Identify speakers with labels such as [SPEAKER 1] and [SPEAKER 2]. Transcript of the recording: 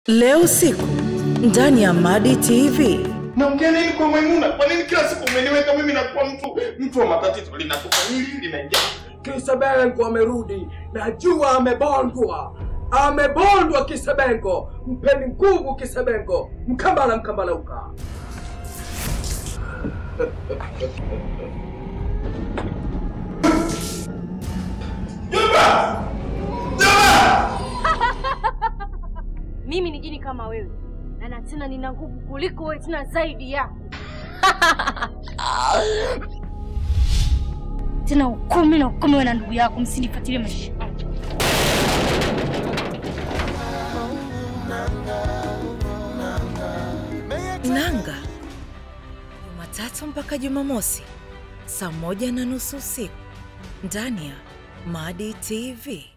[SPEAKER 1] Leo usiku ndani ya Madi TV.
[SPEAKER 2] Naongea nini kwa Maimuna? Kwa nini kila siku umeniweka mimi nakuwa mtu mtu wa matatizo? Linatoka hili linaingia.
[SPEAKER 3] Kisebengo amerudi, najua amebondwa, amebondwa Kisebengo. Mpeni nguvu Kisebengo, mkambala mkambalauka.
[SPEAKER 2] Jomba! Jomba!
[SPEAKER 4] Mimi ni jini kama wewe na na tena nina nguvu kuliko wewe, tena zaidi yako. tena ukumi na ukumi wewe na ndugu yako, msinifuatilie maisha yangu.
[SPEAKER 1] Nanga Jumatatu mpaka Jumamosi saa moja na nusu usiku ndani ya Madi TV.